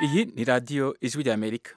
iyi ni radiyo ijwi ry'amerika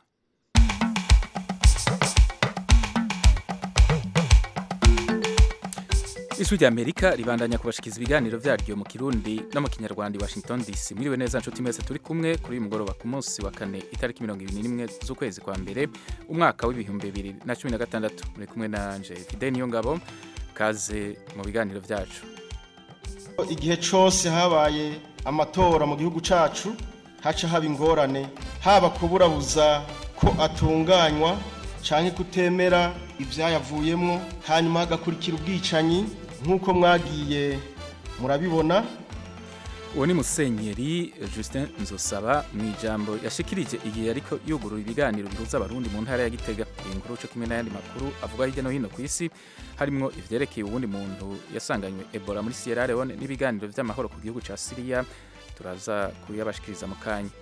ijwi ry'amerika ribandanya kubashikiza ibiganiro byaryo mu kirundi no mu kinyarwanda i washington dc mwiriwe neza nshuti mwese turi kumwe kuri uyu mugoroba ku munsi wa kane itariki mirongo ibiri n'imwe z'ukwezi kwa mbere umwaka w'ibihumbi bibiri na cumi na gatandatu muri kumwe na anje fide niyo ngabo kaze mu biganiro byacu igihe cyose habaye amatora mu gihugu cyacu haca haba ingorane haba kuburabuza ko atunganywa cyangwa kutemera ibyayavuyemo hanyuma hagakurikira ubwicanyi nk'uko mwagiye murabibona uwo ni musenyeri Justin nzosaba mu ijambo yashikirije igihe ariko yugurura ibiganiro bihuza abarundi mu ntara ya gitega iyi nkuru cyo kimwe n'ayandi makuru avuga hirya no hino ku isi harimo ivyerekeye uwundi muntu yasanganywe ebola muri sierra leone n'ibiganiro vy'amahoro ku gihugu ca siriya turaza kuyabashikiriza mu kanya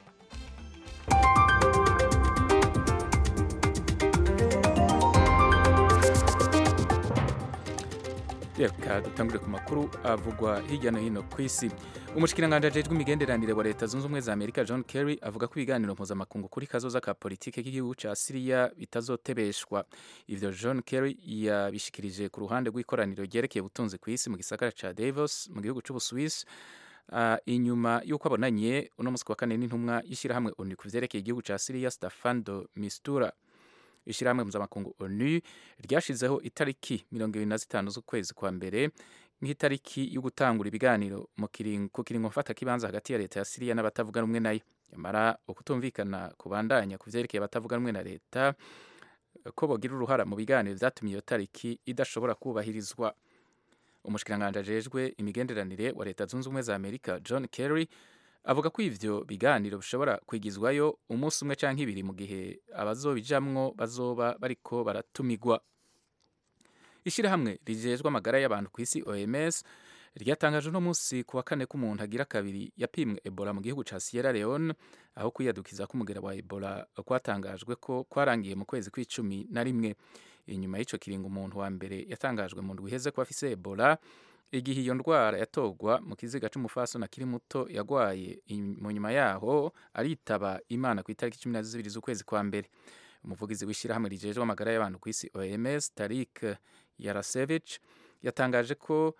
reka dutangure ku makuru avugwa hirya no hino ku isi umushikiranganji ajejwe imigenderanire wa leta zunze ubumwe za amerika john kerry avuga ko ibiganiro mpuzamakungu kuri kazoza ka politike k'igihugu ca siriya bitazotebeshwa ivyo john kerry yabishikirije ku ruhande rw'ikoraniro ryerekeye ubutunzi ku isi mu gisagara ca davos mu gihugu c'ubuswisi uh, inyuma y'uko abonanye uno musi wa kane n'intumwa y'ishirahamwe onu ku vyerekeye igihugu ca siriya stefan de mistura ishyirahamwe mpuzamakungu onu ryashizeho itariki mirongo ibiri na zitanu z'ukwezi kwa mbere nk'itariki yo gutangura ibiganiro ku kiringo mfatakibanza hagati ya leta ya siriya n'abatavuga rumwe nayo nyamara ukutumvikana kubandanya ku vyerekeye abatavuga rumwe na leta ko bogira uruhara mu biganiro vyatumye iyo tariki idashobora kubahirizwa umushikiranganji ajejwe imigenderanire wa leta zunze ubumwe za amerika john kerry avuga ko ivyo biganiro bishobora kwigizwayo umunsi umwe canke ibiri mu gihe abazobijamwo bazoba bariko baratumigwa ishirahamwe rijejwe amagara y'abantu ku isi oms ryatangaje uno munsi ku wa kane ko umuntu agira kabiri yapimwe ebola mu gihugu ca sierra leone aho kwiyadukiza k'umugera wa ebola kwatangajwe ko kwarangiye mu kwezi kw'icumi na rimwe inyuma y'ico kiringo umuntu wa mbere yatangajwe mu ndwi iheze ko afise ebola igihe iyo ndwara yatorwa mu kiziga c'umufasoni akiri muto yagwaye mu nyuma yaho aritaba imana ku itariki cumi na zibiri z'ukwezi kwa mbere umuvugizi w'ishyirahamwe rijejwe amagara y'abantu ku isi oms tarik yarasevich yatangaje ko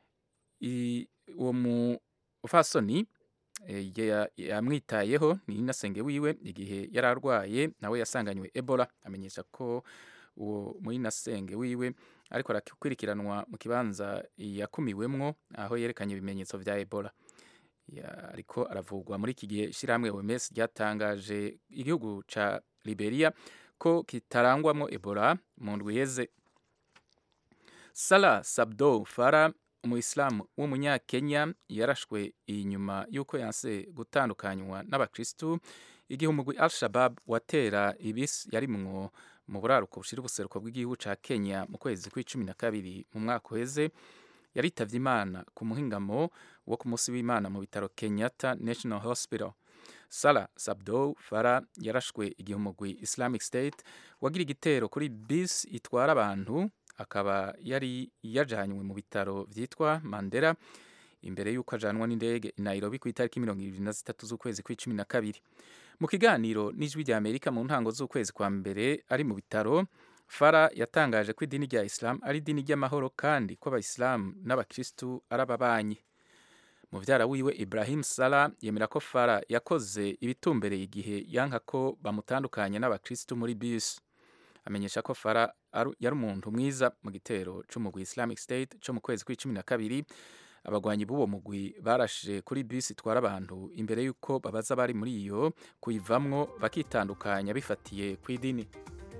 uwo mufasoni yamwitayeho ni inasenge wiwe igihe yari arwaye nawe yasanganywe ebola amenyesha ko uwo murinasenge wiwe ariko arakurikiranwa mu kibanza yakumiwemwo aho yerekanye ibimenyetso vya ebola ariko aravugwa muri iki gihe ishyirahamwe oms ryatangaje igihugu ca liberia ko kitarangwamwo ebola mu ndwi iheze salah sabdo fara umuyisilamu w'umunyakenya yarashwe inyuma y'uko yanse gutandukanywa n'abakristu igihe umugwi al shabab watera ibisi yarimwo mu buraruko bushira ubuseruko bw'igihugu ca Kenya mu kwezi kw'icumi na kabiri mu mwaka uheze yaritavye imana ku muhingamo wo ku munsi w'imana mu bitaro Kenyatta National Hospital Salah Sabdo Fara yarashwe igihe umugwi Islamic State wagira igitero kuri bis itwara abantu akaba yari yajanywe mu bitaro vyitwa Mandera imbere y'uko ajanwa n'indege i Nairobi ku itariki mirongo ibiri na zitatu z'ukwezi kw'icumi na kabiri mu kiganiro n'ijwi rya amerika mu ntango z'ukwezi kwa mbere ari mu bitaro fara yatangaje ko idini rya isilamu ari idini ry'amahoro kandi ko abayisilamu n'abakirisitu ari ababanyi muvyara wiwe ibrahim sala yemera ko fara yakoze ibitumbereye igihe yanka ko bamutandukanya n'abakirisitu muri bisi amenyesha ko fara yari umuntu mwiza mu gitero c'umugwi islamic state co mu kwezi kw'icumi na kabiri abagwanyi b'uwo mugwi barashe kuri bisi itwara abantu imbere y'uko babaza bari muri iyo kuyivamwo bakitandukanya bifatiye ku idini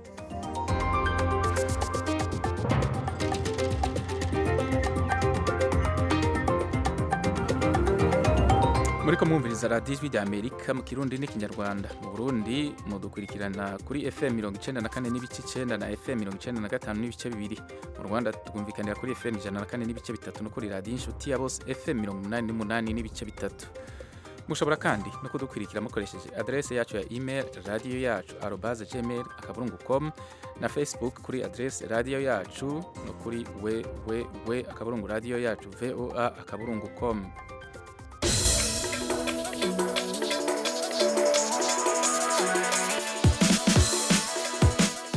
muriko mwumviriza radiyo ijwi rya amerika mu kirundi n'ikinyarwanda mu burundi mudukurikirana kuri fm mirongo icenda na kane n'ibice icenda na fm mirongo icenda na gatanu n'ibice bibiri mu rwanda twumvikanira kuri fm ijana na kane n'ibice bitatu no kuri radiyo inshuti ya bose fm mirongo umunani n'umunani n'ibice bitatu mushobora kandi no kudukurikira mukoresheje adrese yacu ya email radiyo yacu arobaze gmail akaburungu com na facebook kuri adrese radiyo yacu no kuri www akaburungu radiyo yacu voa akaburungu com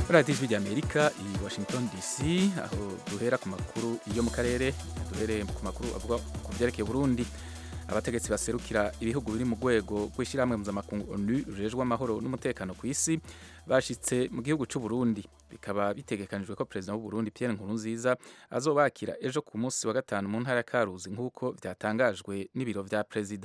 radiyo ijwi ry'amerika i washington dc aho duhera ku makuru yo mu karere duhereye ku makuru avuga ku byerekeye burundi abategetsi baserukira ibihugu biri mu rwego rw'ishyirahamwe mpuzamakungu onu rujejwe amahoro n'umutekano ku isi bashitse mu gihugu cy'u Burundi bikaba bitegekanijwe ko perezida w'u Burundi Pierre Nkurunziza azobakira ejo ku munsi wa gatanu mu ntara ya Karuzi nk'uko byatangajwe n'ibiro vya perezida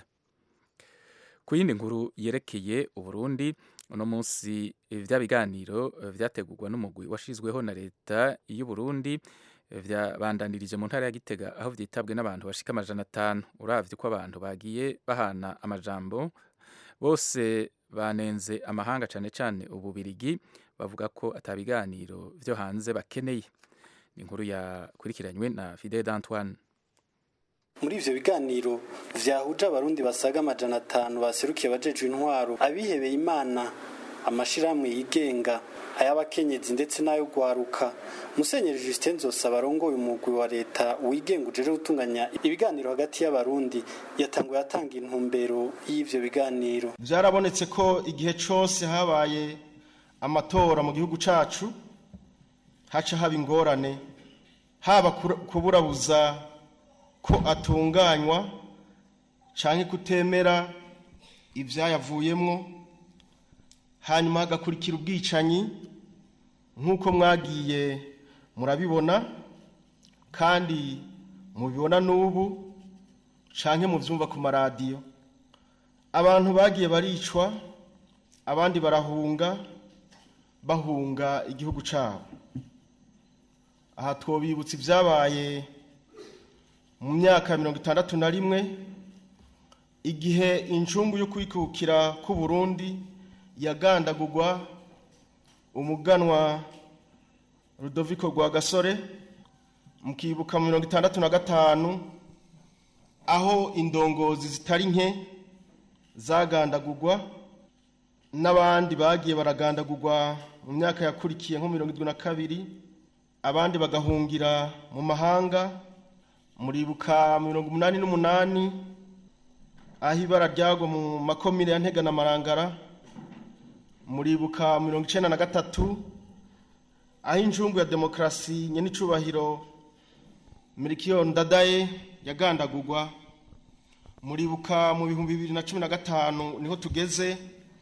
ku yindi nkuru yerekeye uburundi uno munsi vya biganiro vyategurwa n'umugwi washizweho na leta y'u Burundi vyabandanirije mu ntara ya Gitega aho vyitabwe n'abantu bashika amajana atanu uravye ko abantu bagiye bahana amajambo bose banenze amahanga cane cane ububirigi bavuga ko atabiganiro vyo hanze bakeneye ni inkuru yakurikiranywe na Fidel d'Antoine muri ivyo biganiro vyahuje abarundi basaga amajana atanu baserukiye abajejwe intwaro abihebeye imana amashirahamwe yigenga ay'abakenyezi ndetse n'ayo gwaruka musenyeri Justin Nzosaba arongoye umugwi wa leta wigenga ujeje gutunganya ibiganiro hagati y'abarundi yatanguye atanga intumbero y'ivyo biganiro byarabonetse ko igihe cose habaye amatora mu gihugu cacu haca haba ingorane haba kuburabuza ko atunganywa canke kutemera ivyayavuyemwo hanyuma hagakurikira ubwicanyi nk'uko mwagiye murabibona kandi mubibona n'ubu canke muvyumva ku maradiyo abantu bagiye baricwa abandi barahunga bahunga igihugu cabo aha twobibutsa ibyabaye mu myaka ya mirongo itandatu na rimwe igihe injungu yo kwikukira k'u Burundi yagandagurwa umuganwa Rudoviko rwa gasore mukibuka mu mirongo itandatu na gatanu aho indongozi zitari nke zagandagurwa n'abandi bagiye baragandagurwa mu myaka yakurikiye nko mirongo irindwi na kabiri abandi bagahungira mu mahanga muribuka mirongo umunani n'umunani aho ibara ryagwa mu makomine ya ntega na marangara muribuka mirongo icenda na gatatu aho injungu ya demokarasi nyenicubahiro mirikiyo ndadaye yagandagurwa muribuka mu bihumbi bibiri na cumi na gatanu niho tugeze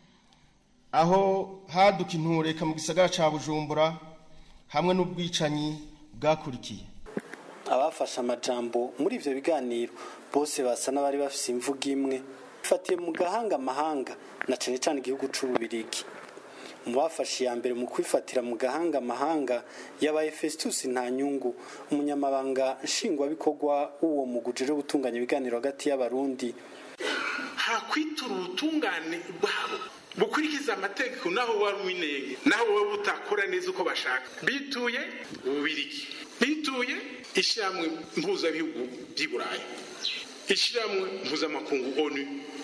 aho haduka intureka mu gisagara ca bujumbura hamwe n'ubwicanyi bwakurikiye abafashe amajambo muri ivyo biganiro bose basa n'abari bafise imvugo imwe bifatiye mu gahanga amahanga na cane cane igihugu c'ububirigi mu bafashe iya mbere mu kwifatira mu gahanga amahanga yabaye Festus Ntanyungu umunyamabanga nshingwabikorwa w'uwo muguje rero gutunganya ibiganiro hagati y'abarundi hakwitura ubutungane bwabo bukurikiza amategeko naho wari uwinenge naho wowe utakora neza uko bashaka bituye ububirigi bituye ishyirahamwe mpuzabihugu by'i burayi ishyirahamwe mpuzamakungu onu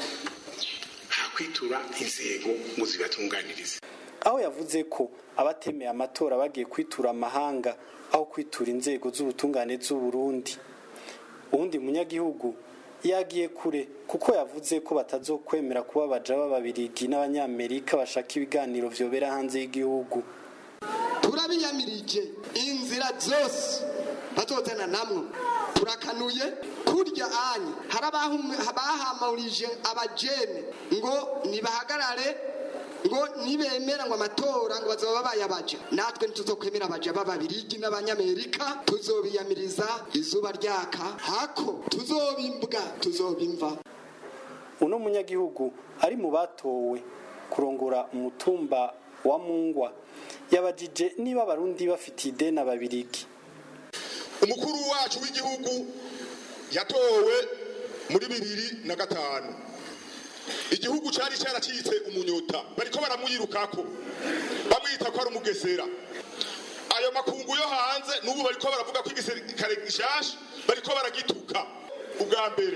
hakwitura inzego ngo zibatunganirize aho yavuze ko abatemeye amatora bagiye kwitura amahanga aho kwitura inzego z'ubutungane z'uburundi uwundi munyagihugu yagiye kure kuko yavuze ko batazokwemera kuba baja b'ababirigi n'abanyamerika bashaka ibiganiro vyobera hanze y'igihugu turabiyamirije inzira zose batotana namwo turakanuye kurya anya hari abahamurije abajene ngo nibahagarare ngo nibemera ngo amatora ngo bazaba bayabaja natwe ntituzokwemera abaja b'ababirigi n'abanyamerika tuzobiyamiriza izuba ryaka hako tuzobimbwa tuzobimva uno munyagihugu ari mu batowe kurongora umutumba wa mungwa yabajije niba abarundi bafitiye ideni ababirigi umukuru wacu w'igihugu yatowe muri bibiri na gatanu igihugu cyari cyaracitse umunyota bariko baramwirukako bamwita ko ari umugesera ayo makungu yo hanze n'ubu bariko baravuga ko igisirikare gishasha bariko baragituka ubwa mbere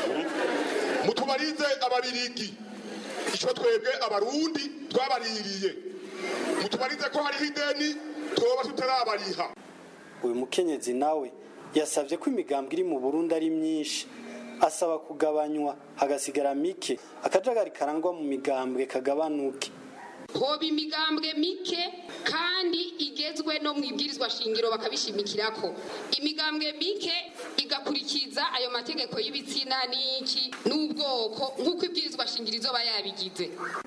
mutubarize ababirigi ico twebwe abarundi twabaririye mutubarize ko hariho ideni twoba tutarabariha uyu mukenyezi nawe yasabye ko imigambwe iri mu burundi ari myinshi asaba kugabanywa hagasigara mike akajagari karangwa mu migambwe kagabanuke hoba imigambwe mike kandi igezwe no mu ibwirizwa shingiro bakabishimikirako imigambwe mike igakurikiza ayo mategeko y'ibitsina n'iki n'ubwoko nk'uko ibwirizwa shingiro izoba yabigize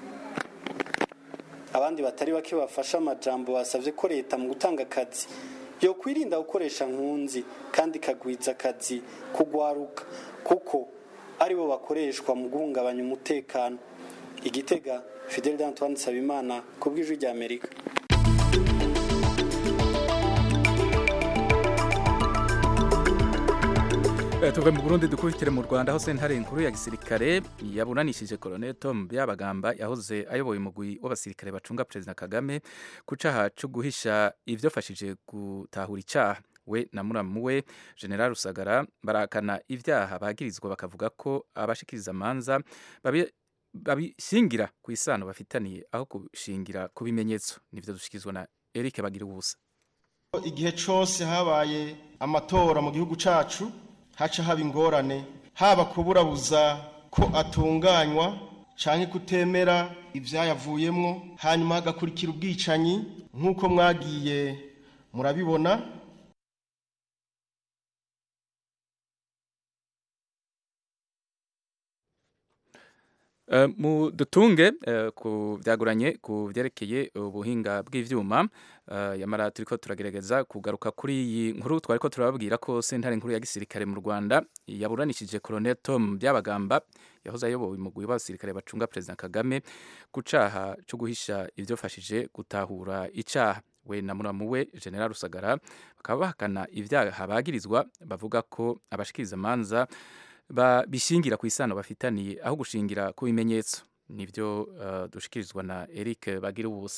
abandi batari bake bafashe amajambo basabye ko leta mu gutanga akazi yo kwirinda gukoresha nkunzi kandi ikagwiza akazi kugwaruka kuko aribo bakoreshwa mu guhungabanya umutekano igitega fidel d'antoine nsabimana ku bw'ijwi rya amerika Eh, tuve mu Burundi dukubitire mu Rwanda aho sentare nkuru ya gisirikare yaburanishije Colonel Tom Byabagamba yahoze ayoboye umugwi w'abasirikare bacunga President Kagame ku caha co guhisha ivyofashije gutahura icaha we na muramu we General Rusagara barakana ivyaha bagirizwa bakavuga ko abashikiriza manza babi babishingira ku isano bafitaniye aho kushingira ku bimenyetso nivyo dushikizwa na Eric Bagira ubusa igihe cyose habaye amatora mu gihugu cyacu haca haba ingorane haba kuburabuza ko atunganywa cyangwa kutemera ibyayavuyemo hanyuma hagakurikira ubwicanyi nk'uko mwagiye murabibona Uh, mu dutunge uh, ku byaguranye ku byerekeye ubuhinga bw'ivyuma uh, yamara turiko turagerageza kugaruka kuri iyi nkuru twariko turababwira ko sentare nkuru ya gisirikare mu Rwanda yaburanishije Colonel Tom Byabagamba yahoze ayoboye umugwi w'abasirikare bacunga President Kagame ku caha co guhisha ivyofashije gutahura icaha we na muramu we General Rusagara bakaba bahakana ivyaha bagirizwa bavuga ko abashikiriza manza bishingira ku isano bafitaniye aho gushingira ku bimenyetso nibyo uh, dushikirizwa na Eric bagira ubusa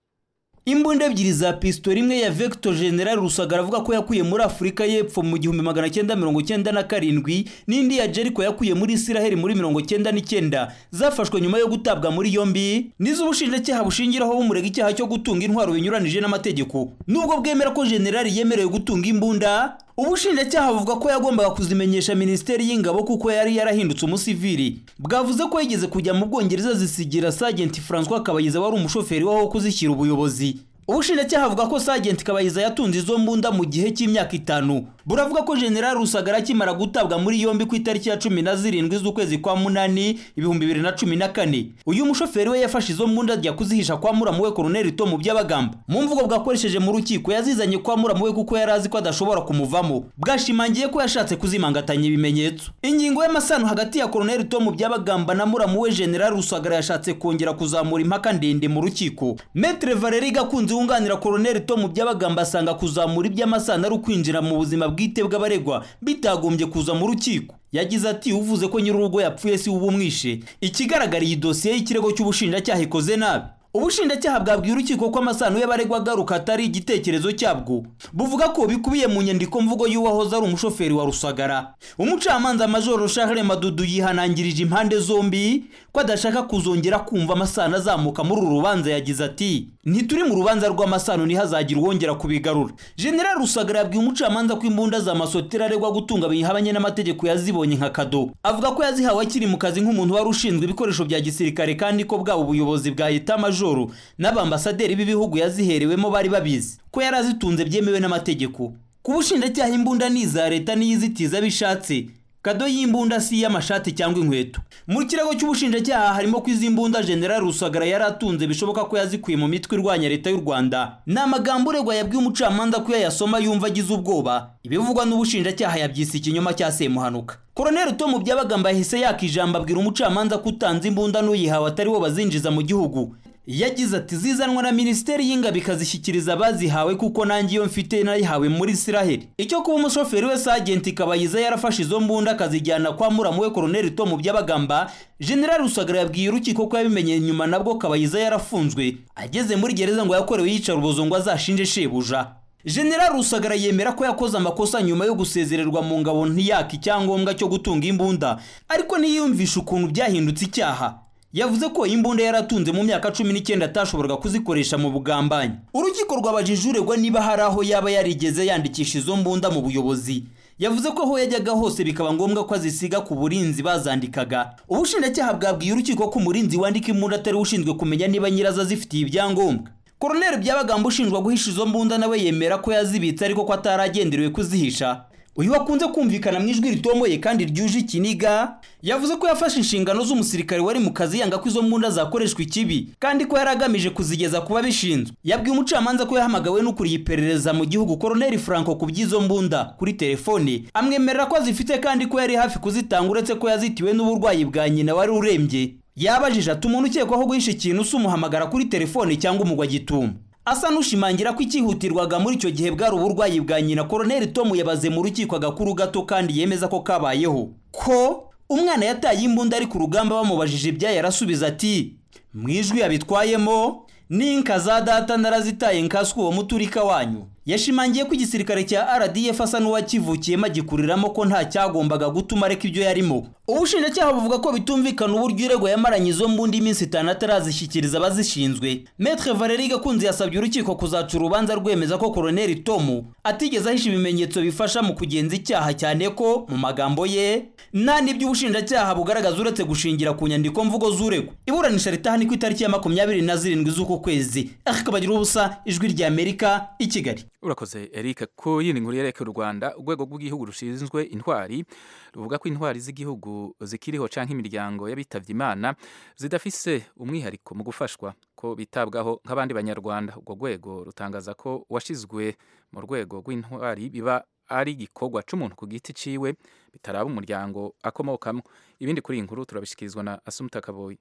imbunda ebyiri za pistori imwe ya Vector General Rusagara avuga ko yakuye muri Afurika y'Epfo mu gihumbi magana cyenda mirongo cyenda na karindwi n'indi ya Jericho yakuye muri Isiraheli muri mirongo cyenda n'icyenda zafashwe nyuma yo gutabwa muri yombi nizo ubushinjacyaha bushingiraho bumurega icyaha cyo gutunga intwaro binyuranije n'amategeko nubwo bwemera ko General yemerewe gutunga imbunda ubushinjacyaha buvuga ko yagombaga kuzimenyesha minisiteri y'ingabo kuko yari yarahindutse umusivili bwavuze ko yigeze kujya mu bwongereza zisigira Sergeant François Kabayiza wari umushoferi waho kuzishyira ubuyobozi ubushinjacyaha buvuga ko Sergeant Kabayiza yatunze izo mbunda mu gihe cy'imyaka itanu buravuga ko General Rusagara akimara gutabwa muri yombi ku itariki ya cumi na zirindwi z'ukwezi kwa munani ibihumbi bibiri na cumi na kane uyu mushoferi we yafashe izo mbunda ajya kuzihisha kwa muramu we Colonel Tom Byabagamba mu mvugo bwakoresheje mu rukiko yazizanye kwa muramu we kuko yari azi ko adashobora kumuvamo bwashimangiye ko yashatse kuzimangatanya ibimenyetso ingingo y'amasano hagati ya Colonel Tom Byabagamba na muramu we General Rusagara yashatse kongera kuzamura impaka ndende mu rukiko Maître Valerie Gakunzi wunganira Colonel Tom Byabagamba asanga kuzamura iby'amasano ari ukwinjira mu buzima bwite bw'abaregwa bitagombye kuza mu rukiko yagize ati uvuze ko nyir'urugo yapfuye si uba umwishe ikigaragara iyi dosiye y'ikirego cy'ubushinjacyaha ikoze nabi ubushinjacyaha bwabwiye urukiko ko amasano y'abaregwa agaruka atari igitekerezo cyabwo buvuga ko bikubiye mu nyandiko mvugo y'uwahoze ari umushoferi wa rusagara umucamanza majoro Charles madudu yihanangirije impande zombi ko adashaka kuzongera kumva amasano azamuka muri uru rubanza yagize ati ntituri mu rubanza rw'amasano ntihazagira uwongera kubigarura general rusagara yabwiye umucamanza ko imbunda za masotera aregwa gutunga bihabanye n'amategeko yazibonye nka kado avuga ko yazihawe akiri mu kazi nk'umuntu wari ushinzwe ibikoresho bya gisirikare kandi ko bwaba ubuyobozi bwa leta majoro n'abambasaderi b'ibihugu yaziherewemo bari babizi ko yari azitunze byemewe n'amategeko ku bushinjacyaha imbunda ni iza leta n'iyizitiza bishatse kado y'imbunda si iy'amashati cyangwa inkweto mu kirego cy'ubushinjacyaha harimo ko izi mbunda general rusagara yari atunze bishoboka ko yazikuye mu mitwe irwanya leta y'u rwanda ni amagambo uregwa yabwiye umucamanza ko yayasoma yumva agize ubwoba ibivugwa n'ubushinjacyaha yabyise ikinyoma cya semuhanuka koroneli tomu byabagamba yahise yaka ijambo abwira umucamanza ko utanze imbunda n'uyihawe atari wo bazinjiza mu gihugu yagize ati zizanwa na minisiteri y'ingabo ikazishyikiriza abazihawe kuko nanjye iyo mfite nayihawe muri isiraheli icyo kuba umushoferi we sagenti kabayiza yarafashe izo mbunda akazijyana kwa muramu we koroneli tomu byabagamba general rusagara yabwiye urukiko ko yabimenye nyuma nabwo kabayiza yarafunzwe ageze muri gereza ngo yakorewe yicarubozo ngo azashinje shebuja general rusagara yemera ko yakoze amakosa nyuma yo gusezererwa mu ngabo ntiyaka icyangombwa cyo gutunga imbunda ariko ntiyiyumvisha ukuntu byahindutse icyaha yavuze ko imbunda yaratunze mu myaka cumi n'icyenda atashoboraga kuzikoresha mu bugambanyi urukiko rwabajije uregwa niba hari aho yaba yarigeze yandikisha izo mbunda mu buyobozi yavuze ko aho yajyaga hose bikaba ngombwa ko azisiga ku burinzi bazandikaga ubushinjacyaha bwabwiye urukiko ko umurinzi wandika imbunda atari ushinzwe kumenya niba nyirazo azifitiye ibyangombwa koroneli byabagamba ushinjwa guhisha izo mbunda nawe yemera ko yazibitse ariko ko ataragenderewe kuzihisha uyu wakunze kumvikana mu ijwi ritomoye kandi ryuje ikiniga yavuze ko yafashe inshingano z'umusirikare wari mu kazi yanga ko izo mbunda zakoreshwa ikibi kandi ko yari agamije kuzigeza ku babishinzwe yabwiye umucamanza ko yahamagawe n'ukuriye iperereza mu gihugu koroneli franco ku by'izo mbunda kuri telefone amwemerera ko azifite kandi ko yari hafi kuzitanga uretse ko yazitiwe n'uburwayi bwa nyina wari urembye yabajije ati umuntu ukekwaho guhisha ikintu si umuhamagara kuri telefone cyangwa umugwa gituma asa n'ushimangira ko icyihutirwaga muri icyo gihe bwari uburwayi bwa nyina koroneli tomu yabaze mu rukiko agakuru gato kandi yemeza ko kabayeho ko umwana yataye imbunda ari ku rugamba bamubajije ibyayo arasubiza ati mu ijwi yabitwayemo n'inka za data narazitaye nkaswe uwo muturika wanyu yashimangiye ko igisirikare cya rdf asa n'uwakivukiyemo agikuriramo ko nta cyagombaga gutuma areka ibyo yarimo ubushinjacyaha buvuga ko bitumvikana uburyo uregwa yamaranye izo mbundi iminsi itanu atarazishyikiriza abazishinzwe metre valeri gakunzi yasabye urukiko kuzaca urubanza rwemeza ko koroneli tomu atigeze ahisha ibimenyetso bifasha mu kugenza icyaha cyane ko mu magambo ye nta n'ibyo ubushinjacyaha bugaragaza uretse gushingira ku nyandiko mvugo z'uregwa iburanisha ritahani ku itariki ya makumyabiri na zirindwi z'uku kwezi akabagira ubusa ijwi rya amerika i kigali urakoze eric ku yindi nkuru yerekeye u rwanda urwego rw'igihugu rushinzwe intwari ruvuga ko intwari z'igihugu zikiriho cyangwa imiryango y'abitabye imana zidafise umwihariko mu gufashwa ko bitabwaho nk'abandi banyarwanda urwo rwego rutangaza ko washyizwe mu rwego rw'intwari biba ari igikorwa cy'umuntu ku giti ciwe bitaraba umuryango akomokamo ibindi kuri iyi nkuru turabishyikirizwa na asumuta kaboyi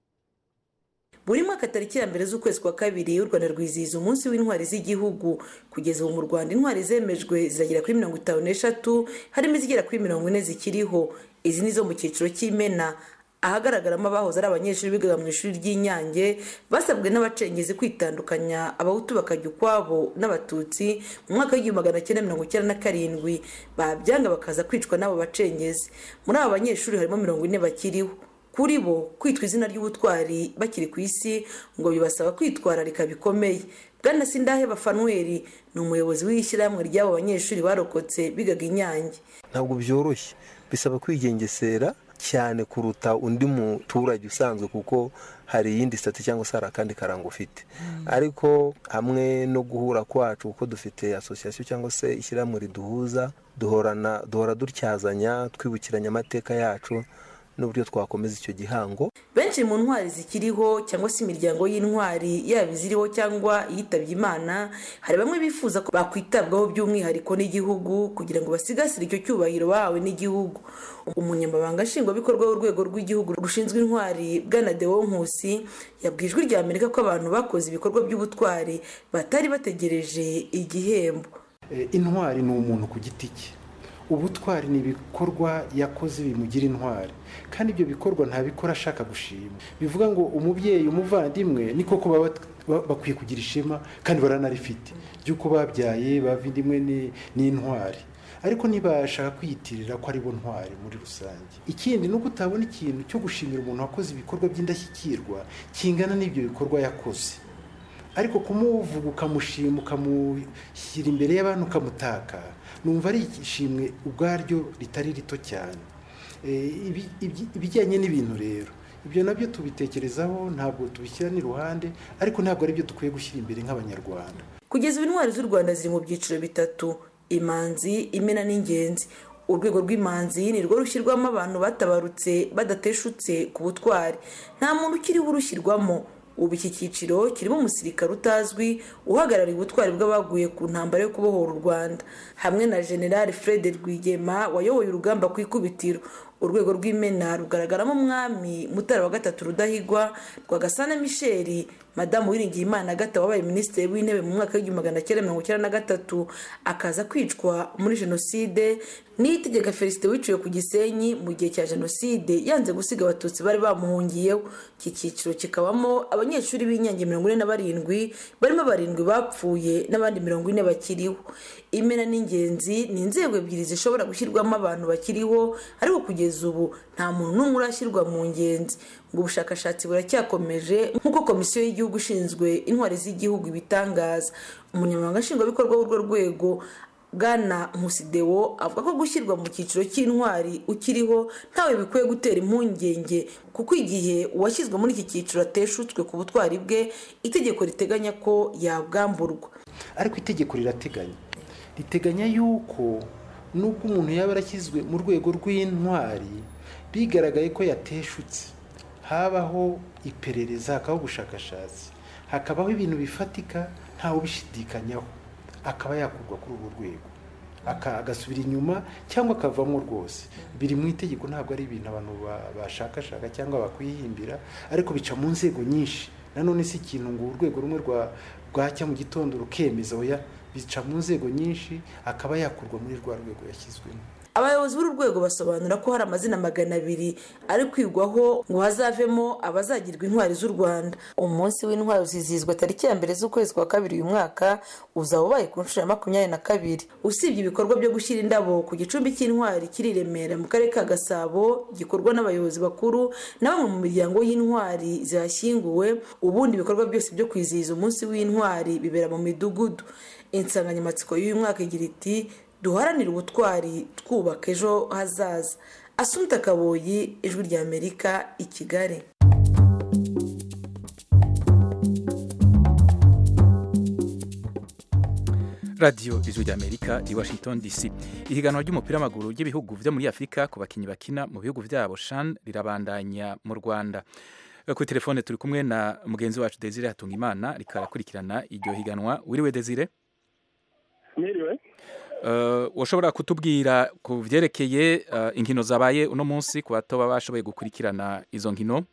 buri mwaka tariki ya mbere z'ukwezi kwa kabiri u rwanda rwizihiza umunsi w'intwari z'igihugu kugeza ubu mu rwanda intwari zemejwe ziragera kuri mirongo itanu n'eshatu harimo izigera kuri mirongo ine zikiriho izi ni zo mu cyiciro cy'imena ahagaragaramo abahoze ari abanyeshuri bigaga mu ishuri ry'inyange basabwe n'abacengezi kwitandukanya abahutu bakajya ukwabo n'abatutsi mu mwaka w'igihumbi magana cyenda mirongo icyenda na karindwi babyanga bakaza kwicwa n'abo bacengezi muri abo banyeshuri harimo mirongo ine bakiriho kuri bo kwitwa izina ry'ubutwari bakiri ku isi ngo bibasaba kwitwararika bikomeye bwana sindahe bafanweri ni umuyobozi w'ishyirahamwe ry'abo banyeshuri barokotse bigaga inyange ntabwo byoroshye bisaba kwigengesera cyane kuruta undi muturage usanzwe kuko hari iyindi sitati cyangwa se hari akandi karango ufite ariko hamwe no guhura kwacu kuko dufite asosiyasiyo cyangwa se ishyirahamwe riduhuza duhora dutyazanya twibukiranya amateka yacu n'uburyo twakomeza icyo gihango benshi mu ntwari zikiriho cyangwa se imiryango y'intwari yaba iziriho cyangwa iyitabye imana hari bamwe bifuza ko bakwitabwaho by'umwihariko n'igihugu kugira ngo basigasire icyo cyubahiro bahawe n'igihugu umunyamabanga nshingwabikorwa w'urwego rw'igihugu rushinzwe intwari bwana dewo nkusi yabwiye ijwi rya amerika ko abantu bakoze ibikorwa by'ubutwari batari bategereje igihembo intwari ni umuntu ku giti cye ubutwari ni ibikorwa yakoze bimugira intwari kandi ibyo bikorwa ntabikora ashaka gushima bivuga ngo umubyeyi umuvandimwe ni koko baba bakwiye kugira ishema kandi baranarifite ry'uko babyaye bavindimwe n'intwari ariko ntibashaka kwiyitirira ko aribo ntwari muri rusange ikindi ni uko utabona ikintu cyo gushimira umuntu wakoze ibikorwa by'indashyikirwa kingana n'ibyo bikorwa yakoze ariko kumuvuga ukamushima ukamushyira imbere y'abantu ukamutaka numva ari ishimwe ubwaryo ritari rito cyane ibijyanye n'ibintu rero ibyo nabyo tubitekerezaho ntabwo tubishyira n'iruhande ariko ntabwo ari byo dukwiye gushyira imbere nk'abanyarwanda kugeza ubu intwari z'u rwanda ziri mu byiciro bitatu imanzi imena n'ingenzi urwego rw'imanzi ni rwo rushyirwamo abantu batabarutse badateshutse ku butwari nta muntu ukiriho urushyirwamo ubu iki cyiciro kirimo umusirikare utazwi uhagarariye ubutwari bw'abaguye ku ntambara yo kubohora u rwanda hamwe na generale fred rwigema wayoboye urugamba ku ikubitiro urwego rw'imena rugaragaramo umwami mutara wa gatatu rudahigwa rwagasana misheli madamu wiringiye imana agata wabaye minisitiri w'intebe mu mwaka w'igihumbi magana cyenda mirongo icyenda na gatatu akaza kwicwa muri jenoside n'itegeka felicite wiciwe ku gisenyi mu gihe cya jenoside yanze gusiga abatutsi bari bamuhungiyeho iki cyiciro kikabamo abanyeshuri b'inyange mirongo ine na barindwi barimo barindwi bapfuye n'abandi mirongo ine bakiriho imena n'ingenzi ni inzego ebyiri zishobora gushyirwamo abantu bakiriho ariko kugeza ubu nta muntu n'umwe urashyirwa mu ngenzi ngo ubushakashatsi buracyakomeje nk'uko komisiyo y'igihugu ishinzwe intwari z'igihugu ibitangaza umunyamabanga nshingwabikorwa w'urwo rwego bwana nkusidewo avuga ko gushyirwa mu cyiciro cy'intwari ukiriho ntawe bikwiye gutera impungenge kuko igihe uwashyizwe muri iki cyiciro ateshutswe ku butwari bwe itegeko riteganya ko yabwamburwa ariko itegeko rirateganya riteganya yuko nubwo umuntu yaba yarashyizwe mu rwego rw'intwari bigaragaye ko yateshutse habaho iperereza hakabaho ubushakashatsi hakabaho ibintu bifatika ntawe ubishidikanyaho akaba yakurwa kuri urwo rwego agasubira inyuma cyangwa akavamo rwose biri mu itegeko ntabwo ari ibintu abantu bashakashaka cyangwa bakwihimbira ariko bica mu nzego nyinshi nanone si ikintu ngo urwego rumwe rwacya mu gitondo rukemeza oya bica mu nzego nyinshi akaba yakurwa muri rwa rwego yashyizwemo abayobozi b'uru rwego basobanura ko hari amazina magana abiri ari kwigwaho ngo hazavemo abazagirwa intwari z'u rwanda umunsi w'intwari uzizihizwa tariki ya mbere z'ukwezi kwa kabiri uyu mwaka uzaba ubaye ku nshuro ya makumyabiri na kabiri usibye ibikorwa byo gushyira indabo ku gicumbi cy'intwari kiri i remera mu karere ka gasabo gikorwa n'abayobozi bakuru na bamwe mu miryango y'intwari zihashyinguwe ubundi ibikorwa byose byo kwizihiza umunsi w'intwari bibera mu midugudu insanganyamatsiko y'uyu mwaka igira iti duharanire ubutwari twubaka ejo hazaza asumta kaboyi ijwi ry'amerika i kigali radiyo ijwi ry'amerika i washington dc ihiganwa ry'umupira w'amaguru ry'ibihugu byo muri afurika ku bakinnyi bakina mu bihugu byabo shan rirabandanya mu rwanda kuri telefone turi kumwe na mugenzi wacu desire hatungimana rikarakurikirana iryo higanwa wiriwe desire mwiriwe washobora kutubwira ku byerekeye inkino zabaye uno munsi ku bato baba bashoboye gukurikirana izo nkino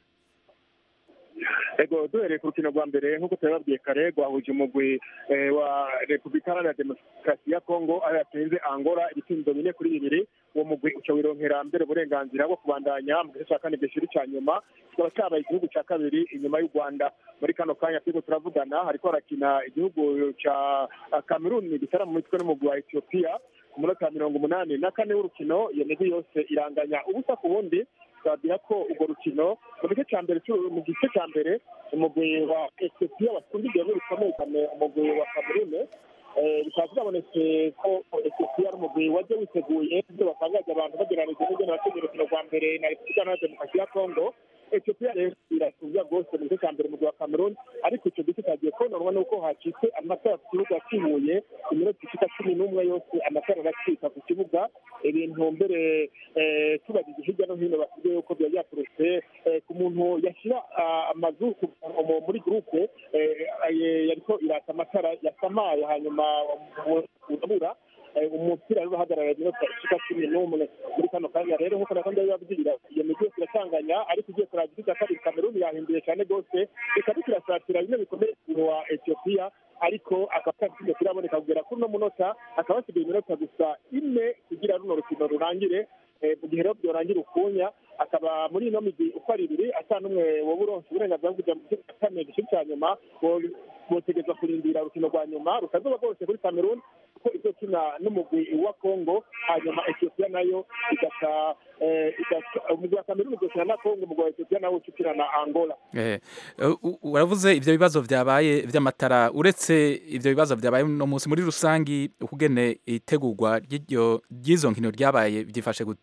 ego duhereye ku rukino rwa mbere nk'uko turababwiye kare rwahuje umugwi wa repubulika iharanira demokarasi ya kongo aho yatsinze angola ibitsindo bine kuri bibiri uwo mugwi uca wironkera mbere uburenganzira bwo kubandanya mu gice cya kane gishiri cya nyuma kikaba cyabaye igihugu cya kabiri inyuma y'u rwanda muri kano kanya turiko turavugana hariko harakina igihugu ca kameruni gitara mu mitwe n'umugwi wa etiyopiya ku munota mirongo umunani na kane w'urukino iyo migwi yose iranganya ubusa ku bundi twabwira ko urwo rukino mu gice cya mbere mu gice cya mbere umugwi wa etiyopiya watsinze igihugu bikomeye cyane umugwi wa kameruni bikaba byabonetse ko etiyopiya ari umugwi wajya witeguye ibyo batangaza abantu bagereranyije n'ibyo bakinnye urukino rwa mbere na repubulika iharanira demokarasi ya kongo etiyopiya rero irasubiza rwose mu gice cya mbere mu rwa cameroon ariko icyo gice cyagiye kononwa n'uko hacitse amatara ku kibuga kihuye iminota ishika cumi n'umwe yose amatara aracika ku kibuga ibintu mbere tubagije hirya no hino basigaye yuko byaba byaturutse ku muntu yashyira amazu muri gurupe yariko irata amatara yasamaye hanyuma urabura umupira rero uhagarara iminota ishika cumi n'umwe muri kano kanya rero nk'uko nako ndabibabwira iyo migi yose iratanganya ariko ugiye kuraba igice cya kabiri kameruni yahinduye cyane rwose ikaba kirasatira bimwe bikomeye wa etiyopiya ariko akaba kino kiraboneka kugera kuri uno munota hakaba hasigaye iminota gusa ine kugira runo rukino rurangire mu gihe rero byorangira ukunya akaba muri ino migi uko ari ibiri ata n'umwe woba uronse uburenganzira bwo kujya mu gice cya kane gice cya nyuma botegereza kurindira urukino rwa nyuma rukazuba rwose kuri cameroon kuko izo kina n'umugwi wa congo hanyuma etiyopiya nayo igata umugwi wa cameroon ugakina na congo umugwi wa etiyopiya nawo ucukina na angola uravuze ibyo bibazo byabaye by'amatara uretse ibyo bibazo byabaye uno munsi muri rusange ukugene itegurwa ry'izo nkino ryabaye byifashe gute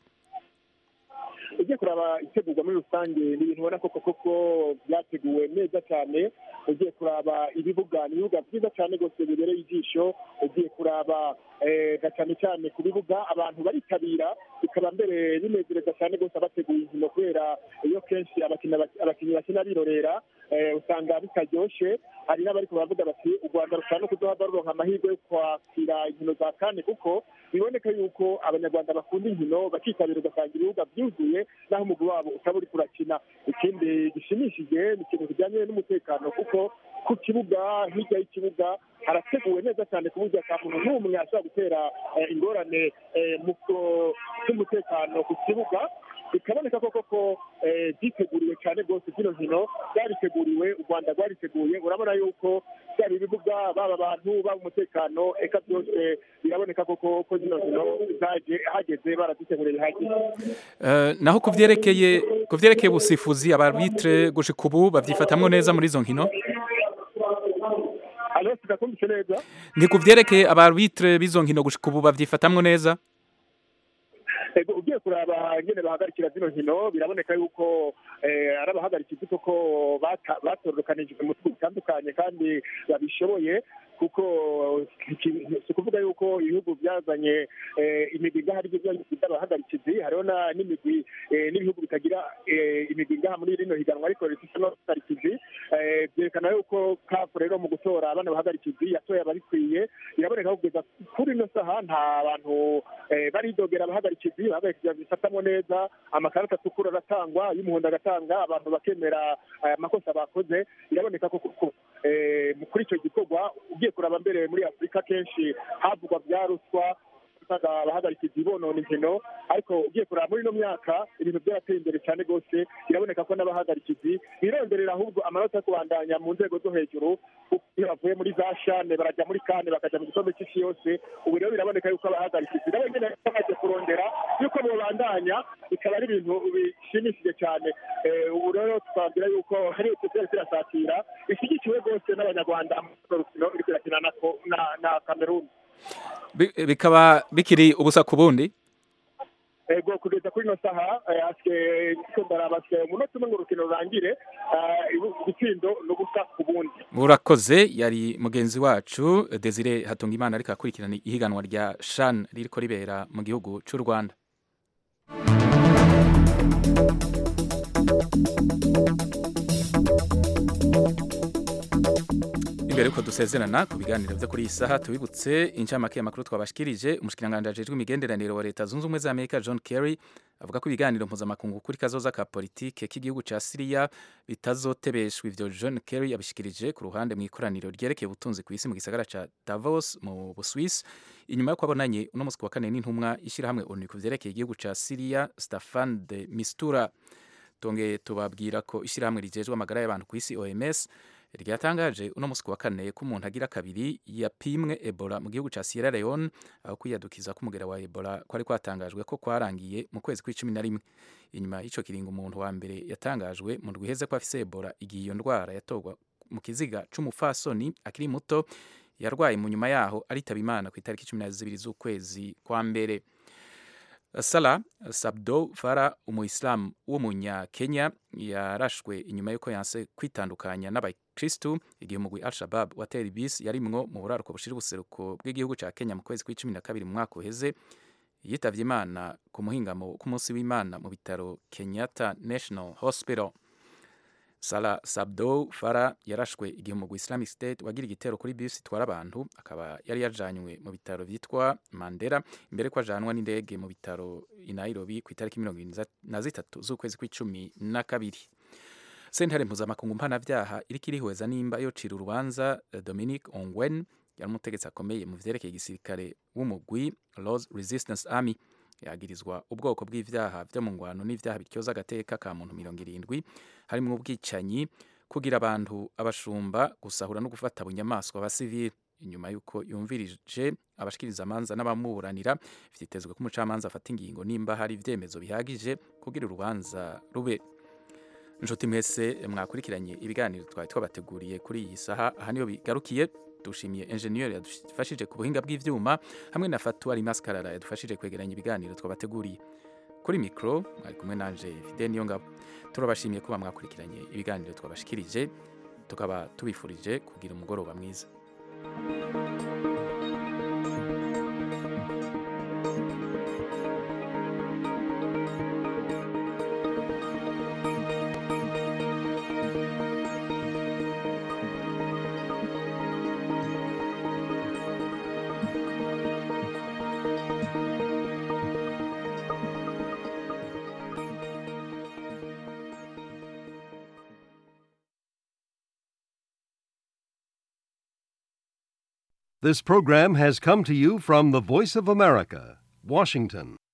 ugiye kuraba itegurwa muri rusange ni ibintu ubona koko koko byateguwe neza cyane ugiye kuraba ibibuga ni ibibuga byiza cyane rwose bibereye ijisho ugiye kuraba na cyane cyane ku bibuga abantu baritabira bikaba mbere binezereza cyane rwose abateguye inkino kubera iyo kenshi abakinnyi bakina birorera usanga bitaryoshye hari n'abari baravuga bati u rwanda rushobora no kuduha ruronka amahirwe yo kwakira inkino za kane kuko biboneka yuko abanyarwanda bakunda inkino bakitabira ugasanga ibibuga byuzuye naho umugwi wabo utaba uri kurakina ikindi gishimishije ni ikintu kijyanye n'umutekano kuko ku kibuga hirya y'ikibuga harateguwe neza cyane ku buryo ata muntu n'umwe ashobora gutera ingorane z'umutekano ku kibuga bikaboneka koko ko byiteguriwe cyane rwose zino nkino byariteguriwe u rwanda rwariteguye urabona yuko byaba ibibuga baba abantu baba umutekano eka byose biraboneka koko ko zino nkino hageze baraziteguriye bihagije naho ku byerekeye ku byerekeye ubusifuzi abarbitre gushika ubu babyifatamwo neza muri izo nkino mwanyumvise neza ni ku vyerekeye abarbitre b'izo nkino gushika ubu bavyifatamwo neza ego ugiye kuraba nyene bahagarikira zino nkino biraboneka yuko eh, ari abahagarikizi koko bata- batorokanijwe mu bihugu bitandukanye kandi babishoboye kuko iki- si ukuvuga yuko ibihugu byazanye eh, imigwi ngaha aribyo by'abahagarikizi hariho na- n'imigwi eh, n'ibihugu bitagira eh, imigwi ngaha muri rino higanwa ariko rifite n'abahagarikizi Eh, byerekana yuko kafu rero mu gutora abana bahagarikizi yatoye ababikwiye biraboneka ko kugeza kuri ino saha nta bantu eh, baridogera abahagarikizi abahagarikizi babifatamo neza amakarita atukura aratangwa y'umuhondo agatanga abantu bakemera eh, amakosa bakoze biraboneka ko koko eh, kuri icyo gikorwa ugiye kuraba mbere muri afurika kenshi havugwa bya ruswa usanga abahagarikizi bonona inkino ariko ugiye kuraba muri ino myaka ibintu byarateye imbere cyane rwose biraboneka ko n'abahagarikizi bironderera ahubwo amanota yo kubandanya mu nzego zo hejuru kuko iyo bavuye muri za shane barajya muri kane bakajya mu gikombe cy'isi yose ubu rero biraboneka yuko abahagarikizi nabo nyine bamaze kurondera yuko babandanya bikaba ari ibintu bishimishije cyane Eh, ubu rero twabwira yuko hari ikibazo kirasatira ishyigikiwe rwose n'abanyarwanda mu rukino iri kurakina na ko- na- na kameruni Bi- bikaba bikiri ubusa ku bundi ego kugeza kuri ino saha eh, asigaye icyo ndaraba asigaye umunota umwe ngo urukino rurangire eh, ibu- igitsindo ni ubusa ku bundi urakoze yari mugenzi wacu desire hatungimana ariko akurikirana ihiganwa rya shan ririko ribera mu gihugu cy'u rwanda imbere yuko dusezerana ku biganiro byo kuri iyi saha tubibutse incamake y'amakuru twabashikirije umushikiranganji ajejwe imigenderanire wa leta zunze ubumwe za amerika john kerry avuga ko ibiganiro mpuzamakungu kuri kazoza ka politike k'igihugu ca siriya bitazotebeshwa ivyo john kerry yabishikirije ku ruhande mu ikoraniro ryerekeye ubutunzi ku isi mu gisagara ca davos mu buswisi inyuma yo kwabonanye uno musi ku wa kane n'intumwa ishyirahamwe onu ku vyerekeye igihugu ca siriya stefan de mistura tongeye tubabwira ko ishyirahamwe rijejwe amagara y'abantu ku isi oms ryatangaje uno musi ku wa kane ko umuntu agira kabiri yapimwe ebola mu gihugu ca sierra leone aho kwiyadukiza k'umugera wa ebola kwari kwatangajwe ko kwarangiye mu kwezi kw'icumi na rimwe inyuma y'ico kiringo umuntu wa mbere yatangajwe mu ndwi iheze ko afise ebola igihe iyo ndwara yatorwa mu kiziga c'umufasoni akiri muto yarwaye mu nyuma yaho aritaba imana ku itariki cumi na zibiri z'ukwezi kwa mbere Salah Sabdo Fara umuyisilamu w'umunyakenya yarashwe inyuma y'uko yanse kwitandukanya n'abakristu igihe umugwi Al-Shabab watera ibisi yarimwo mu buraruko bushira ubuseruko bw'igihugu ca Kenya mu kwezi kw'icumi na kabiri mu mwaka uheze yitavye imana ku muhingamo k'umunsi w'imana mu bitaro Kenyatta National Hospital Salah Sabdo Fara yarashwe igihe umugwi Islamic State wagira igitero kuri bisi itwara abantu akaba yari yajanywe mu bitaro vyitwa Mandera imbere ko ajanwa n'indege mu bitaro i Nairobi ku itariki mirongo irindwi na zitatu z'ukwezi kw'icumi na kabiri sentare mpuzamakungu mpanavyaha iriko irihweza nimba yocira urubanza eh, Dominic Ongwen yari umutegetsi akomeye mu vyerekeye igisirikare w'umugwi Lord's Resistance Army yagirizwa ubwoko bw'ivyaha vyo mu ngwano n'ivyaha bityoza agateka ka muntu mirongo irindwi harimwo ubwicanyi kugira abantu abashumba gusahura no gufata bunyamaswa abasivili inyuma y'uko yumvirije abashikiriza amanza n'abamuburanira vyitezwe ko umucamanza afata ingingo nimba hari ivyemezo bihagije kugira urubanza rube nshuti mwese mwakurikiranye ibiganiro twari twabateguriye kuri iyi saha aha niyo bigarukiye dushimiye enjeniyeri yadufashije ku buhinga bw'ivyuma hamwe na fatuwari maskarara yadufashije kwegeranya ibiganiro twabateguriye kuri mikoro mwari kumwe nanje fide niyo ngabo turabashimiye kuba mwakurikiranye ibiganiro twabashikirije tukaba tubifurije kugira umugoroba mwiza This program has come to you from the Voice of America, Washington.